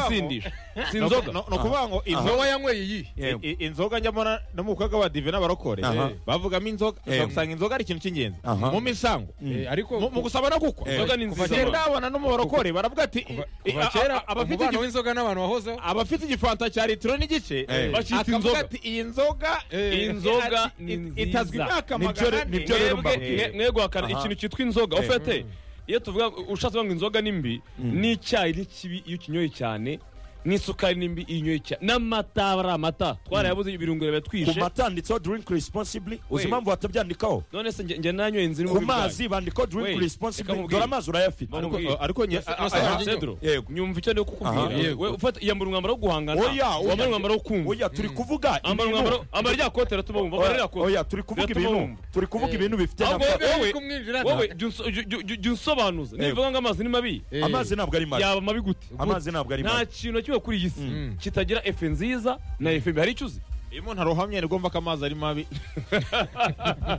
ibisindisha si ni inzoga ukuvuga ngo nowa inzoga yanyweye iyi i- i- inzoga njyamo no mu bikorwa badive n'abarokore Aha. eh, bavugamo inzoga Eh. usanga inzoga ari ikintu cy'ingenzi Aha. mu misango Eh, ariko mu mu gusaba no gukwa Eh. Inzoga ni Kuva nziza. kera ndabona no mu barokore baravuga ati kuva eh, kuva a- a- kera abafite umubano igi- w'inzoga n'abantu wahozeho abafite igifanta cya litiro n'igice Eh. Bacita akavuga inzoga. ati iyi nzoga Eh. Inzoga ati- ni it- nziza. itazwi imyaka Nibyo re- magana ane nibyo rero mwebwe mbabwira. mwe- mwe guhakana Aha. ikintu cyitwa inzoga Eh. ufite iyo tuvuga ushatse kuvuga ngo inzoga ni mbi n'icyayi ni kibi iyo ukinyoye cyane n'isukari ni mbi iyo unyoye cyane n'amata aba ari amata twarayabuze ibirungo ku biratwishe mata handitseho drink responsibly uzi Wait. impamvu batabyandikaho none se njye- njye nanyoye inzira ku mazi bandikaho drink Wait, reka responsibly nkubwire. dore amazi urayafite Ariko- Eh, ariko nye- a- a- Aha. Pedro Yego. nyumva icyo ndiho Aha. kukubwira Yego. We ufata yambara umwambaro wo guhangana Oya, oya. wambara umwambaro wo kumva oya turi kuvuga ambara ibintu- umwambaro ambara rya kote ratuma wumva ambara rya oya kote oya, turi kuvuga Biratuma ibintu wumva. turi kuvuga ibintu bifite Ahubwo ntabwo- wowe- Uri kumwinjirana. wowe jya unso- jya- jya- jya- jya unsobanuza nivuga ngo amazi ni mabi Eh, amazi ntabwo ari mabi yaba mabi gute amazi ntabwo ari nta mabi kintu na kimwe kuri iyi si Mm. kitagira efe nziza na efe mbi hari icyo uzi iyo umuntu arohamye ni ngombwa ko amazi ari mabi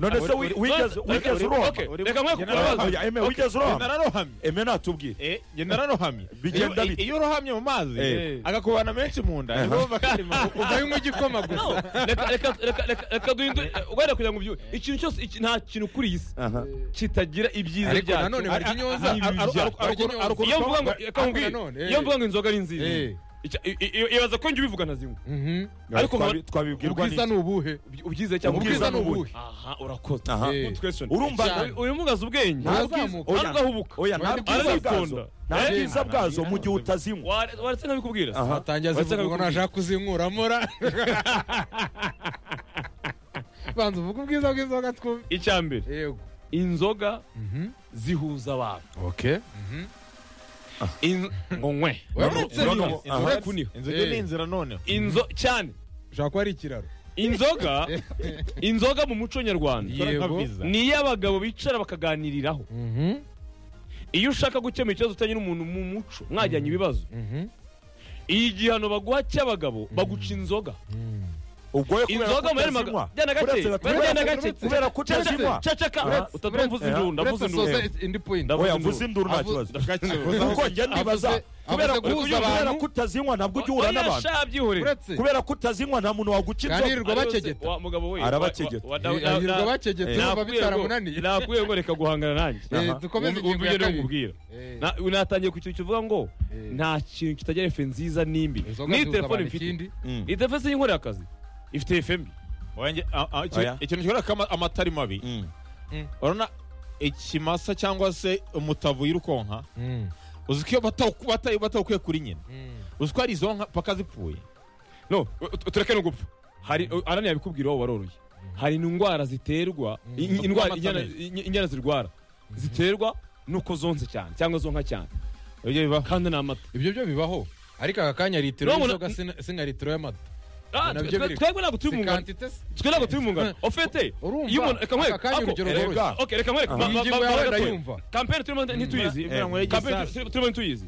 none se wi- wigeze None- wigeze Okay, urohama okay, Uri- reka nkwe Jya kubabaza Oya, eme wigeze Jye urohama nararohamye eme natubwire Eh, njye nararohamye Bigenda Iyo- bite? iyo urohamye mu mazi Eh. agakubana menshi mu nda ni ngombwa ko ari mabi. uvayemo igikoma gusa No, reka- reka- reka- reka- reka duhindure ugarira kugira ngo ubyuhe ikintu cyose iki- nta kintu kuri iyi si Aha. kitagira ibyiza ariko byacyo nanone barya inyoza Ari- ari- ari- ari- Barya inyoza. ari- ari- iyo mvuga ngo Ariko reka nkubwire, nanone, eh. iyo mvuga ngo inzoga ni nziza Eh. icya- i- i- ibaza ko njye ubivuga ntazinywa Mhm. ariko Twabi- nkaba- twabibwirwa ubwiza n'iki ni ubuhe Ubi- ubyiza cyangwa Ubwiza ubwiza ni ni ubuhe. ubuhe aha urakoze Aha. Eh. Good question. urumva Cyane. Uyu- uyu mugaza ubwenge Ntazamuka. Oya. arahubuka oya nta Ntabwo bwiza aritonda. bwazo nta Eh. bwiza bwazo mu gihe utazinywa Ware- waretse nkabikubwira Aha. batangira Uretse zivuga ngo abikubwira. nashaka kuzinkuramura banza uvuga ubwiza bw'inzoga twumve icya mbere yego inzoga Mhm. zihuza abantu okay In- ngo nywe Waretse Inzoga- n'iyo. inzoga Aha. kuniha. inzoga Eh. ni inzira noneho inzo cyane ushobora kuba ari ikiraro inzoga inzoga mu muco nyarwanda Yego. Ikora nka visa. ni iy'abagabo bicara bakaganiriraho Mhm. iyo ushaka gukemura ikibazo utanye n'umuntu mu muco mwajyanye ibibazo Mhm. iyi gihano baguha cy'abagabo baguca inzoga ubwo yo kubera inzoga ko muri maga utazinywa jyana gake Uretse batatu- jyana gake kubera ko Ceceka, utazinywa ceceka Aha. utatuma mvuze induru ndavuze Uretse induru soza indi point Ndavuze oya induru. mvuze induru nta kibazo kuko Gake. njye ndibaza avuze kubera ko guhuza kubera abantu. ko utazinywa ntabwo ujya uhura Oya, n'abantu sha, byihorere. uretse kubera ko utazinywa nta muntu waguca inzoga Kandi- Yirirwa bakegeta. Wa mugabo we Arabakegeta. yirirwa bakegetse bumva bitaramunaniye nakubwiye ngo reka guhangana nanjye Eh, dukomeze Wumva- ingingo wumva ya ibyo kabiri nkubwira. Eh, Na- unatangiye ku kintu kivuga ngo eh. nta kintu kitagira efe nziza n'imbi inzoga n'iyi zihuza telefone abantu mfite ikindi Mm. iyi telefone y'inkorera akazi ifite efe mbi Wanjye- a- a- iki- Oya. ikintu kigaragara ko ama- amata ari mabi Mm. urabona ikimasa cyangwa se umutavu y'irukonka Mm. uzi ko iyo batawu- batawu- batawukuye kuri nyina Mm. uzi ko ari izo nka paka zipfuye no u- u- tureke no gupfa hari arani yabikubwira wowe waroroye hari indwara ziterwa i- Mm. indwara Amata inyana- meza. i- inyana zirwara ziterwa nuko zonze cyane cyangwa zonka cyane ibyo bibaho kandi ni amata ibyo byo bibaho ariko aka kanya litiro No, y'inzoga sina- si nka litiro y'amata Ah, nabyo twe- biri- twebwe ntabwo turi mu si ngano quantité se twe ntabwo turi mu ngano ofete urumva iyo umuntu reka nkwereke aka kanya ako- urugero reka- rworoshye okay, reka nkwereke ba- ba- iyi ba- ngingo yawe ba- gatoya. ndayumva kampeni turimo ntituyizi Eh. kampeni tu- turimo ntituyizi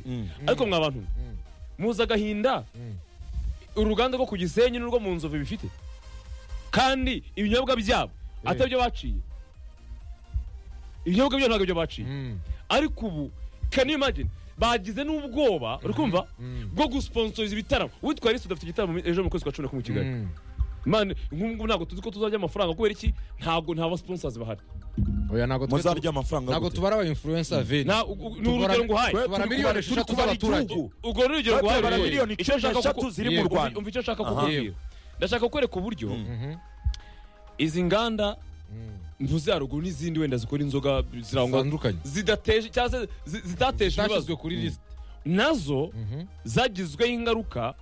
ariko mwa bantu Mm. muzi agahinda Mm. uruganda rwo ku gisenyi n'urwo mu nzovu bifite kandi ibinyobwa byabo atari byo baciye ibinyobwa byo ntabwo byo baciye Mm. ariko ubu can you imagine bagize n'ubwoba uri kumva Mm. bwo gusponsoriza ibitaramo witwa Alice udafite igitaramo ejo mu kwezi kwa cumi na kumwe i Kigali Mm. mani nk'ubu ngubu ntabwo tuzi ko tuzarya amafaranga kubera iki ntabwo nta ba sponsors bahari oya ntabwo twe- muzarya amafaranga ntabwo gute? tubara aba influencer veri Nta- u- u- ni Tugora- urugero nguhaye Twe- tubara turi miliyoni kubara- turi esheshatu kubara z'abaturage. igihugu. ubwo ni urugero Twe tubara nguhaye miliyoni Icyo cumi nshaka n'eshatu kuku- ziri Yego. mu Umva- rwanda umva icyo nshaka Aha. kukubwira ndashaka kukwereka uburyo izi nganda mvuze haruguru n'izindi wenda zikora inzoga zirangwa zitandukanye zidateje cyangwa se zi- zitateje zashyizwe ibibazo kuri lisite nazo zagizweho ingaruka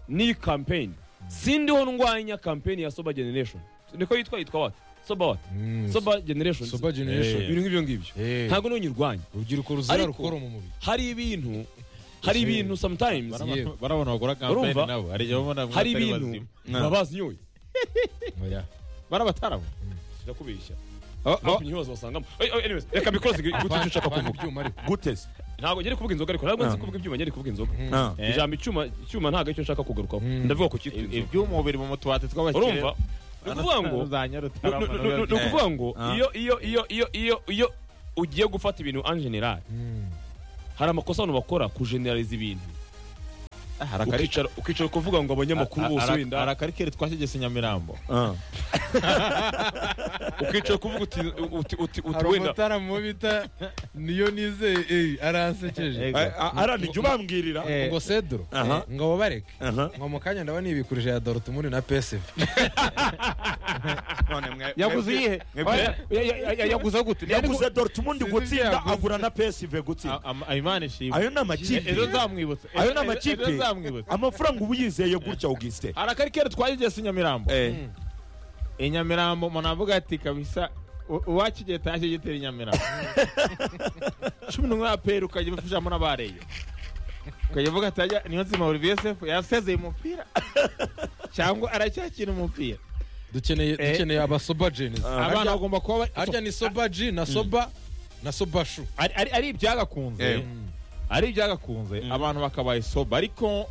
n'iyi kampeni sindiho ndwanya kampeni ya soba generation niko yitwa yitwa wati soba wati soba generation soba generation ibintu nk'ibyo ngibyo Eh. ntabwo ntunyirwanya urubyiruko ruzira Ariko- rukora mu mubiri hari ibintu hari ibintu sometimes Barama- Yewe. barabona bagura kampeni Urumva? nabo hari igihe babona ngo hari atari ibintu bazima. baba bazinyoye oya barabataramo ndakubeshya Aba- ntabwo aba- ibibazo basangamo Ay- ay, anyways, reka bikoroze guta icyo ushaka Bana kuvuga ibyuma ariko gute se ntabwo ngeri kuvuga inzoga ariko ntabwo nzi kuvuga ibyuma ngeri kuvuga inzoga Ah. Eh. ijambo icyuma icyuma ntabwo icyo nshaka kugarukaho Mm. ndavuga ku cyitwa I- inzoga ibyuma biri mu mutubati tw'abakire urumva ni ukuvuga ngo ni- ni- ni- ni- ni ukuvuga ngo Ah. iyo iyo iyo iyo iyo iyo ugiye gufata ibintu en general hari amakosa abantu bakora kujeneraliza ibintu hari akari- ukicara ukicara ukuvuga ngo abanyamakuru bose hari- hari wenda akarikeri twashyigese nyamirambo Ah. ukicara ukuvuga uti uti uti uti hari wenda umutaramu bita niyo nizeye eh, aransekeje Ego. A- a- arani jya ubambwirira Eh, ngo cedro Aha. ngo babareke Aha. ngo mu kanya ndaba nibikurije ya dortmund na psv yaguze iyihe mwebwe- Ya- ya- ya- ya- yaguze gute yaguze dortmund Sinzi gutsinda ibyo yaguze. agura na pesive gutsinda imana ishimwe ayo ni amakipe ejo zamwibutse ayo ni ejo amakipe zamwibutse amafaranga uba uyizeye gutya augustin hari akarikeri twashyigese nyamirambo i nyamirambo umuntu avuga ati kabisa u- uwakigeta tashye gitera i nyamirambo cumi n'umwe aperi ukajya ubifashamo n'abareyo ukajya uvuga ati ajya niyo nzima olivier sefu yasezeye umupira cyangwa aracyakina umupira dukeneye Eh. dukeneye abasoba jeans abantu bagomba kuba ba- harya ni soba g na soba na soba shu ari- ari ari ibyagakunze ari ibyagakunze abantu bakabaye soba ariko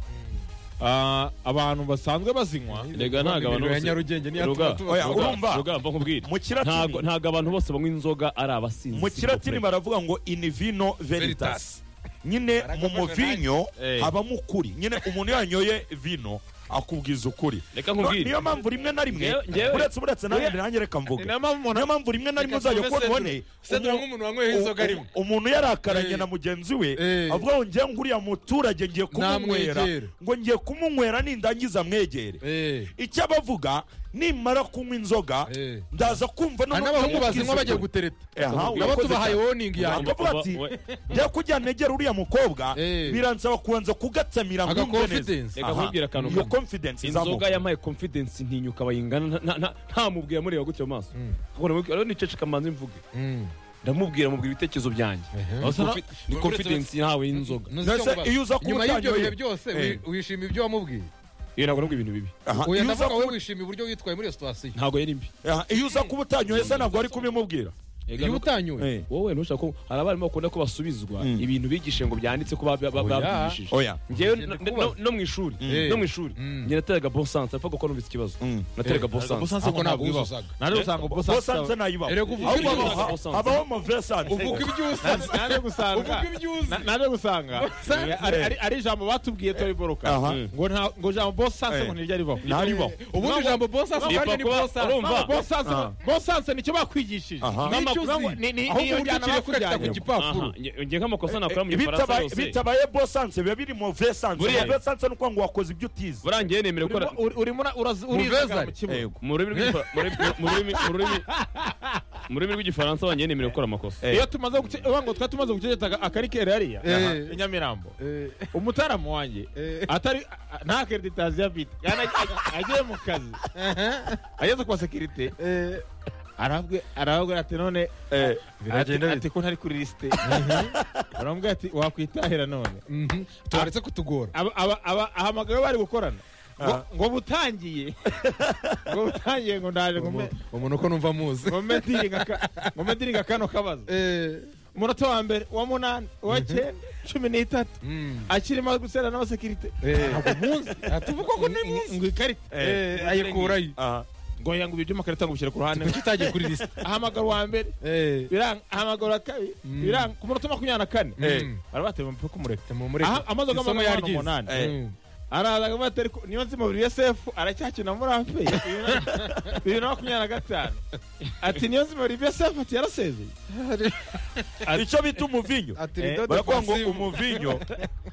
ah, abantu basanzwe bazinywa Erega ntabwo abantu Imiriro ya bose- Nyarugenge niyo Ruga, atuma tuba- oya, tuba- urumva? rugamba nkubwire mu ntabwo kiratini ntabwo abantu bose banywa inzoga ari abasinzi mu s'il vous kiratini plaît. baravuga ngo inivino veritas nyine mu muvinyo Eh. habamo ukuri nyine umuntu yanyoye vino akubwiza ukuri reka No, nkubwire niyo mpamvu rimwe na rimwe Ngewe- ngewe- uretse uretse nanjye nanjye reka mvuge niyo mpamvu umuntu niyo mpamvu rimwe na rimwe Reka uzajya tuve kubona Cedro. ubone Cedro umu- nk'umuntu wanyweho inzoga u- rimwe u- umuntu yarakaranye Eh. na mugenzi we Eh. avuga ngo ngewe nguriya muturage ngiye kumunywera Namwegera. ngo ngiye kumunywera nindangiza mwegere Eh. icyo abavuga nimara kunywa inzoga Eh. ndaza kumva hari n'abahungu bazinywa bagiye gutera gutereta Aha, nabo urakoze tubahaye cyane. woningi yanyu bakavuga ati We- njya kujya negera uriya mukobwa Eh. biransaba kubanza kugatsamira Aga nkumve neza. confidence. Reka Aha. nkubwire akantu iyo kamwe. confidence izamuka inzoga yampaye confidence ntinyuka bayingana nta- nta- nta- ntamubwira mureba gutyo mu maso Ahubwo ndamubwira, rero niceceka mbanze mvuge Mm. ndamubwira mubwira ibitekerezo byanjye Ehe. Aho confi- ni Uretse- confidence ntawe y'inzoga Ntuzi Mbese icyo nkubara. iyo uza kuba nyuma y'ibyo utanyoye- bihe byose wi- Eh. wishima ibyo wamubwiye iyo ntabwo namubwira ibintu bibi Aha, uyu iyo uza ndavuga wowe wishima uburyo witwaye muri iyo sitasiyo ntabwo yari mbi Aha, iyo uza kuba utanyoye se ntabwo ari kubimubwira Erega iyo nuko- utanyoye Eh. wowe ntushaka ko hari abarimu bakunda ko basubizwa Mm. ibintu bigishe ngo byanditse ko bab- bab- Oya. babyigishije oya ngewe Ugenda no- no- kubaza. no mu ishuri Mm. no mu ishuri Mm. njye nateraga bon sens apfa kuko numvise ikibazo Mm. nateraga bon Ntabwo sens busanzwe Ako ntabwo ntabwo ubusanzwe. busanzwe. Naje gusanga bosanze ubusanzwe nayibaho Erega uvuga ahubwo ibyo haba- usanze. habaho mavesante uvuga ibyo Naje- usabye naje gusanga uvuga ibyo uzi na- naje gusanga Busanzwe. Ari- ari- ari ijambo batubwiye tobe boruka Aha. ngo nta- ngo ijambo bosanse Eh. ngo ntiryo ribaho ntaribaho ubundi ijambo bosanse Ni kandi ni pakuba- bosanse urumva? Mama, bosanse Ah. bosanse nicyo bakwigishije Aha. Ni icyo Nicyo uzi. uzi. Ni- ni- ahubwo niyo uburyo njyana ukiri kuryita ku bakujyanyemo. gipapuro ngiye nk'amakosa nakora mu gifaransa Bitabaye- yose bitabaye bosanse biba biri mavesante Buriya- mavesante ni ukuvuga ngo wakoze ibyo utize buriya ngewe nemere gukora Urimo- uri- urimo ura- urazi- Muvezari. urizagara mu kibuga. Yego. mu rurimi rw'Igifa- mu rurimi- mu rurimi- mu rurimi- mu rurimi rw'igifaransa wanjye nemere gukora amakosa Eh. iyo tumaze guce- uba ngo twari tumaze guceceta akarikeri hariya Eh. i nyamirambo umutaramu wanjye atari a- nta kereditazi afite Kandi ag- ag- agiye mu kazi ageze kwa sekirite arabwe arababwira ati none Eh, ati- ati ko ntari kuri lisite baramubwira ati wakwitahira none Mhm. turaretse kutugora aba- aba- aba- ahamagawe bari gukorana ngo- Aha. ngo butangiye ngo butangiye ngo ndaje ngo me- umuntu uko numva muzi ngo me diringa ka- ngo me diringa kano kabazo Eh. umunota wa mbere uwa munani uwa cyenda cumi n'itatu Mm. akirimo gusera n'abasekirite Eh. munsi Ah, tuvuga ko ni munsi ngo ikarita Eh, ayikurayo aha. ngo yangu ibyo amakarita ngo bishyire ku ruhande kuki utagiye kuri lisite ahamagara uwa mbere Eh. biranga ahamagara uwa kabiri Mm. biranga ku munota makumyabiri na kane Eh. Mm. barabatema umupira kumureka Tumumureke. Aha, amaze Isomo amagambo yaryize. umunani. Eh. Mm. araza akavuga ati ariko niyo nzima buri yosefu aracyakina muri afe bibiri na makumyabiri na gatanu ati niyo nzima buri yosefu ati yarasezeye icyo bita umuvinyo Ati Eh, ridodo baravuga ngo pasivu. umuvinyo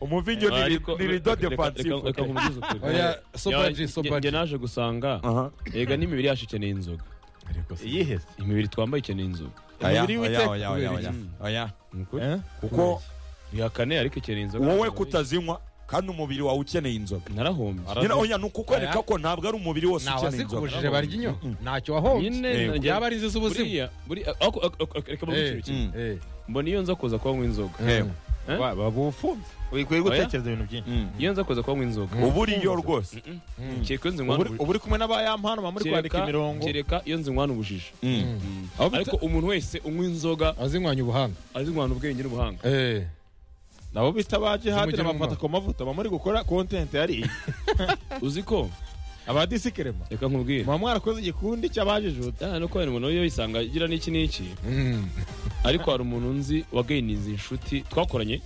umuvinyo ni ri- Ariko- ni rido reka- reka- defansifu reka nkubwize ukuri. Oya, soba G, Njye- soba njye G. naje gusanga Aha. Erega n'imibiri yacu ikeneye inzoga yihese imibiri twambaye ikeneye inzoga Oya, Umubiri oya, w'iteka oya, oya, kubera oya. Oya. Ni ukuri. kuko bihakane ariko ikeneye inzoga wowe kutazinywa kandi umubiri wawe ukeneye inzoga narahombye nyine oya ni ukukwereka ko ntabwo ari umubiri wose ntawe ukeneye inzoga azikubujije barya inyo ntacyo wahombye Yego. nyine yaba ari inzu z'ubuzima buriya buriya ako- ako- ako- reka mubwire Eh. ikintu kimwe. Mm. Eh. mbona iyo nza kuza kuba nywa inzoga Yego. Eh? babufunze ukwiye gutekereza ibintu byinshi Mm. iyo nza kuza kuba nywa inzoga uba uriyo rwose kereka iyo nzinywana ubu ubu uri kumwe n'abayampano baba muri kwandika imirongo kereka iyo nzinywana ubujiji Mm. Aho bita- ariko umuntu wese unywa inzoga azinywanya ubuhanga azinywanya ubwenge n'ubuhanga Eh. nabo bita ba jihadi Zimugiramo n'abafata umumaro. ku mavuta baba muri gukora kontenti hariya uzi ko abadisikerema reka nkubwire muba mwarakoze igikundi cy'abajijuta Ah, no kubera umuntu iyo yisanga agira n'iki n'iki Mm. ariko hari umuntu nzi wagayininze inshuti twakoranye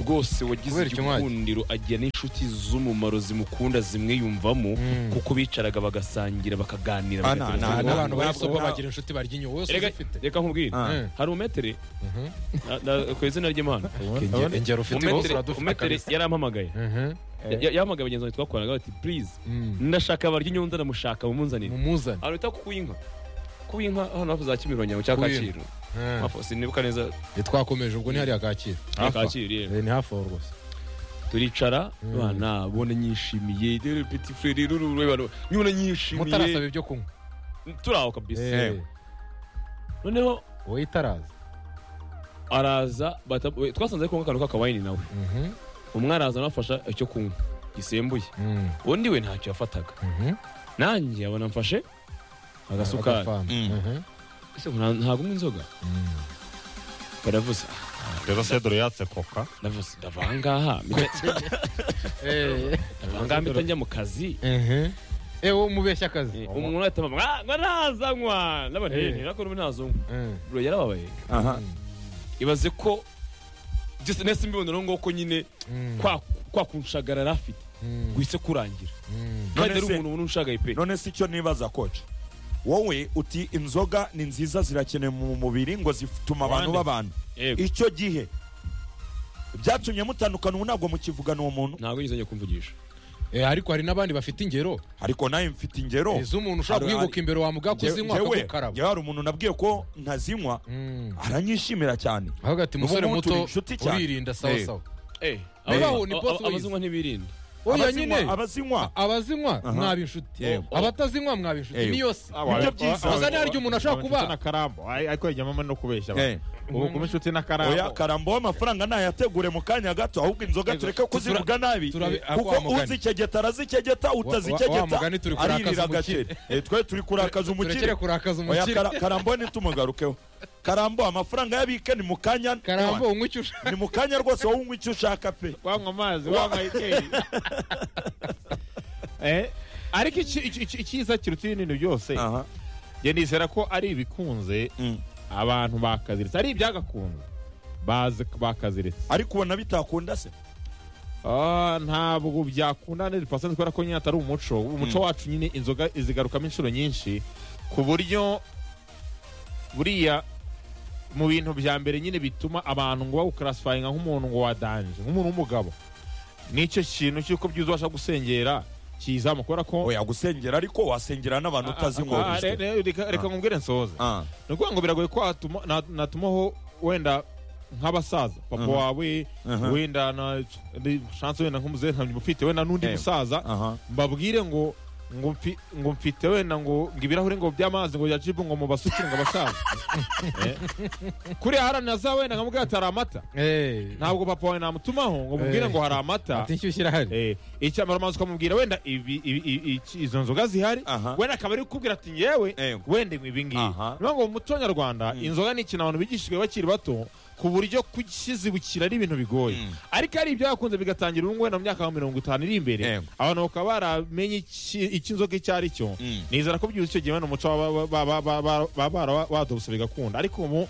rwose wagize Kubera icyo mwanya. igikundiro agira n'inshuti z'umumaro zimukunda zimwiyumvamo kuko bicaraga bagasangira bakaganira Ah, bagatekereza nta- ku nta- bibazo. n'abantu bari soba nta- bagira inshuti barya inyuma wese Erega- uzifite reka nkubwire Ah. hari umetere na- na- ku izina ry'imana Engero- engero ufite bose umetere uradufata umetere yarampamagaye Mhm. Ya- ya- yahamagaye bagenzi banjye twakoranaga bati purize Mm. ndashaka barya inyungu ndamushaka mumunzanire mumuzane ahantu bita kukuba inka kuba inka hano hafi za kimironko mu cya Kuba kacyiru Ah. Hafi- sinibuka neza twakomeje ubwo ni hariya kacyiru ya kacyiru yewe Eh, ni hafi aho rwose turicara bana bona nyishimiye dore petit frere rurure bano nyuna mutarasaba nyishimiye ibyo kunywa turaho kabisa Eh, noneho wowe itaraza araza bata- we- twasanze ari kunywa akantu k'akawayini nawe Mhm. umwe araza anafasha icyo kunywa gisembuye Mm. undi we ntacyo yafataga Mhm. nanjye abona mfashe agasukari Agafanta. Mm. Mhm. Ese nta- ntabwo unywa inzoga baravuze rero sedoro yatse koka ndavuze ndava ahangaha mpita- Eh. ndava ahangaha mpita njya mu kazi Mhm. Eh, wowe umubeshya akazi umuntu ahita avuga "Ah, ngo ntazanywa n'abantu Eh. ntabwo ubu ntazanywa Mm. bro yarababaye ibaze ko byose nese mbibona uno nguko nyine Mm. kwa kwa kunshagara yari afite Mm. guhise kurangira Mm. None kandi ari se- umuntu ubona unshagaye pe none si icyo nibaza koca wowe uti inzoga ni nziza zirakenewe mu mubiri ngo zituma abantu Wande. babana yego icyo gihe byatumye mutandukana ubu ntabwo mukivugana uwo muntu ntabwo yigeze ajya kumvugisha Eh, ariko hari n'abandi bafite ingero ariko nawe mfite ingero Eh, z'umuntu ushobora Hari- guhinguka imbere wamuga Njye- kuzinywa njyewe- akagukaraba njyewe hari umuntu nabwiye ko ntazinywa Mm. aranyishimira cyane ahubwo ati N'ubu musore ngubu turi muto inshuti cyane." uririnda sawa Eh. sawa ababaho Ababaho ni boss wize. abazinywa ntibirinda oya Abazinywa- nyine abazinywa abazinywa Aha. mwaba inshuti Yewe. abatazinywa mwaba inshuti Yewe. niyo si Nibyo byiza. gusa nta ryo umuntu ashobora kuba n'akarambo ariko yajyamo no kubeshya Eh. abantu ubu kuba inshuti oya n'akarambo karambo w'amafaranga nayategure mu kanya gato ahubwo inzoga tureke kuzivuga nabi turabe- kuko wa mugani. uzikegeta arazikegeta wa- wa mugani utazikegeta turi kurakaza aririra umukire. agakire Eh, twe turi kurakaza umukire turekere kurakaza oya umukire kara- karambo nitumugarukeho karambo amafaranga y'abike ni mu kanya karambo unywa icyo ushaka ni mu kanya rwose wowe unywa icyo ushaka pe wanywa amazi wanywa ikeri Eh, ariko iki- iki- iki- icyiza kiruta ibintu byose aha njye nizera ko ari ibikunze Mm. abantu bakaziritse ari ibyagakunze bazi bakaziritse ariko ubona bitakunda se Ah, ntabwo byakunda 100% kubera ko nyine atari umuco umuco wacu nyine inzoga izigarukamo inshuro nyinshi ku buryo buriya mu bintu bya mbere nyine bituma abantu ngo bawukarasifayinga nk'umuntu ngo wadanje nk'umuntu w'umugabo nicyo kintu cy'uko byiza ubasha gusengera kizamo kubera ko oya gusengera ariko wasengera n'abantu Ah, ah, utazinywa re- wiswe. re- reka reka nkubwire nsoze Ah. ni ukuvuga ngo biragoye ko hatuma- na- natumaho wenda nk'abasaza papa Aha. wawe Aha. wenda na ni chance wenda nk'umuzehe ntabyo mufite wenda n'undi Eh. musaza aha mbabwire ngo ngo mfi- ngo mfite wenda ngo ngo ibirahuri ngo by'amazi ngo ya jibu ngo mubasukire ngo abasaza Eh. kuriya haranira za wenda nkamubwira ati hari amata Eh, ntabwo papa wawe namutumaho ngo Eh. mubwire ngo hari amata ati inshyushyu irahari Eh, icyambara amazi ukamubwira wenda ibi- ibi- ibi- iki- izo nzoga zihari Aha. wenda akaba ari kukubwira ati yewe Yego. wenda inywa ibi ngibi Aha. niyo ngo mu muco nyarwanda inzoga ni ikintu abantu bigishijwe bakiri bato ku buryo kukizibukira ari ibintu bigoye Mm. ariko ari ibyakunze bigatangira ubu wenda mu myaka nka mirongo itanu iri imbere Yego. abantu bakaba baramenye iki- icyo inzoga icyo ari cyo Mm. nizera ko byuze icyo gihe wenda umuco baba baba- baba- baba- baba barawatobose bigakunda ariko ubu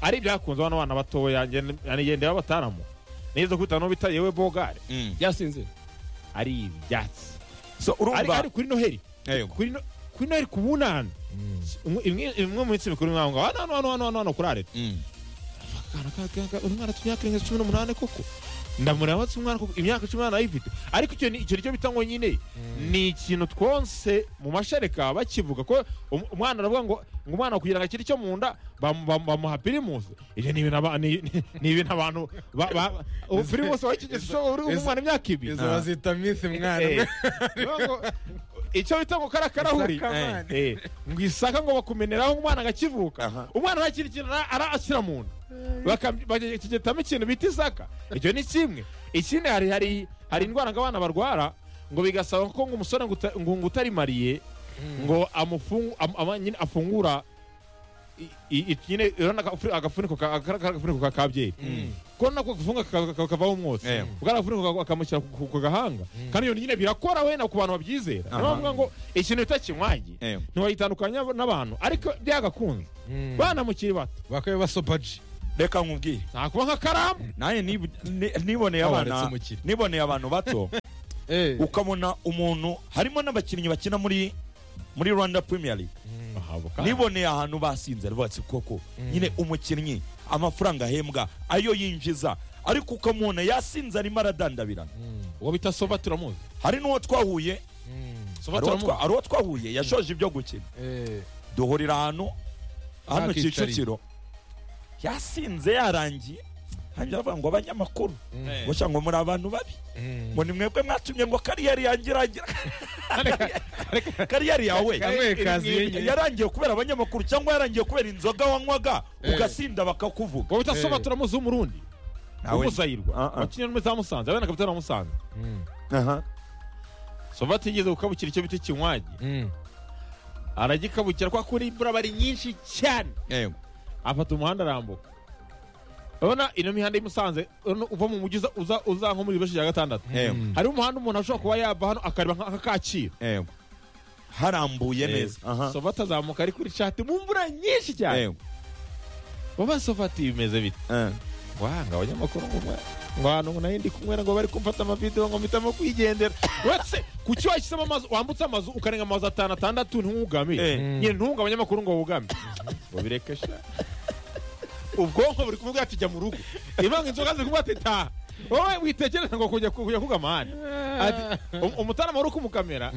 ari ibyakunze bano bana batoya ngendera bataramu neza kubita no bita yewe bogare Mm. byasinze ari ibyatsi so ari urumva ari kuri noheri Yego. kuri no- kuri noheri ku bunani Imwe- imwe mu minsi mikuru mwaho ngaho hano hano hano hano hano kuri arete Mm. akana kagaga uri mwana tunyakirenga cumi n'umunani koko ndamureba watse umwana koko imyaka cumi n'umunani ayifite ariko icyo ni- icyo nicyo bita ngo nyine ni ikintu twonse mu mashereka bakivuga ko um- umwana aravuga ngo ngo umwana kugira ngo akiri icyo mu nda bamu- bamu- bamuha pirimusi ibyo ni ibintu aba- ni- ni- ni ibintu abantu ba- ba- ubu pirimusi wakigeze ushobora uri izo- umwana imyaka ibiri izo bazita minsi mwana Eh, ngo- icyo bita ngo kara karahuri Isaka, Eh, ngo isaka ngo bakumeneraho umwana Aha. agakivuka umwana ntakiri ikintu ara- ara- ashyira mu nda Bakam- bakigetamo ikintu bita isaka icyo ni kimwe ikindi hari hari hari indwara ngo abana barwara ngo bigasaba ko ngo umusore ngo uta- ngo ngo utarimariye ngo amufungu- am- ama- nyine afungura i- i- i- nyine urabona agafu- agafuniko ka- aka- aka- agafuniko ka kabyeri ko nako gafunga ka- ka- kavaho umwotsi Eh. ubwo agafuniko ka- akamushyira ku- ku ku gahanga kandi iyo nyine birakora wenda ku bantu babyizera niyo Aha. bavuga ngo ikintu bita kinywanyi Eh. ntiwayitandukanya n'abantu ariko byagakunze bana mukiri bato bakabe basopaji reka nkubwire ntakuba nka karamu nanjye nib- ni- niboneye Habonetse abana umukino. niboneye abantu bato ukabona umuntu harimo n'abakinnyi bakina muri muri rwanda premier league niboneye ahantu basinze rwose koko nyine umukinnyi amafaranga ahembwa ayo yinjiza ariko ukamubona yasinze arimo aradandabirana uwo bita soba turamuzi hari n'uwo twahuye soba hari uwo twa- turamuzi hari uwo twahuye yashoje ibyo gukina duhurira ahantu hano Akicariye. kicukiro yasinze yarangiye hanjye aravuga ngo abanyamakuru ngo cyangwa muri abantu babi ngo ni mwebwe mwatumye ngo kariyeri yanjye irangire kariyeri yawe Kamwe kaziye nyine. yarangiye kubera abanyamakuru cyangwa yarangiye kubera inzoga wanywaga ugasinda bakakuvuga uwo bita soba turamuzi w'umurundi Nawe- w'umuzayirwa Ah, ah. wakinnye muri za musanze abana kapitani wa musanze Aha. soba atigeze gukabukira icyo bita ikinywaji aragikabukira kwa kuri imvura aba ari nyinshi cyane Yego. afata umuhanda arambuka urabona ino mihanda y'i Musanze urabona uva mu mujyi uza- uza uza nko muri Bibeshi ya gatandatu Yego. hariho umuhanda umuntu ashobora kuba yava hano akareba nka- nka Kacyiru Yego. harambuye neza Aha. soba atazamuka ari kuri shati mu mvura nyinshi cyane Yego. baba soba ati bimeze bite Eh. wanga abanyamakuru ngo mwe- ngo ahantu nayo ndi kumwera ngo bari kumfata amavidewo ngo mpitamo kwigendera uretse kuki washyizemo amazu wambutse amazu ukarenga amazu atanu atandatu ntugamire Eh. nyine ntunga abanyamakuru ngo wugame ngo bireke sha ubwonko buri kumubwira ati jya mu rugo imanga inzoga ziri kumubwira ati taha wowe witekereza ngo kujya kujya kugama ahandi ati um- umutarama wari ukumukamera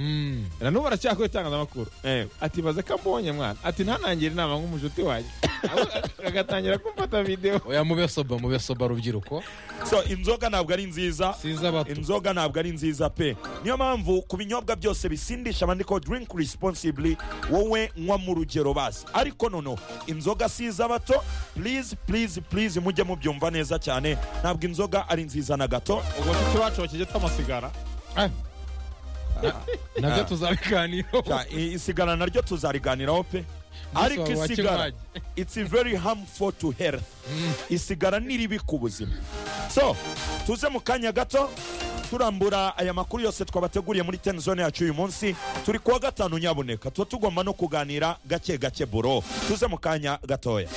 na n'ubu aracyakora itangazamakuru Yego. ati baze ko ambonye mwana ati ntanangire inama nk'umujuti wanjye Ahubwo agatangira kumfata videwo oya mube soba mube soba rubyiruko so inzoga ntabwo ari nziza siza bato inzoga ntabwo ari nziza pe niyo mpamvu ku binyobwa byose bisindisha bandikaho drink responsibly wowe nywa mu rugero basi ariko noneho inzoga si iz'abato please please please mujye mubyumva neza cyane ntabwo inzoga ari nziza na gato ubwo nshuti bacu bakigeta amasigara nabyo tuzabiganiraho Ja, i- isigara naryo tuzariganiraho pe ariko wawe wa isigara kinywaji. it's very harmful to health isigara ni ribi ku buzima so tuze mu kanya gato turambura aya makuru yose twabateguriye muri ten zone yacu uyu munsi turi kuwa gatanu nyabuneka tuba tugomba no kuganira gake gake buro tuze mu kanya gatoya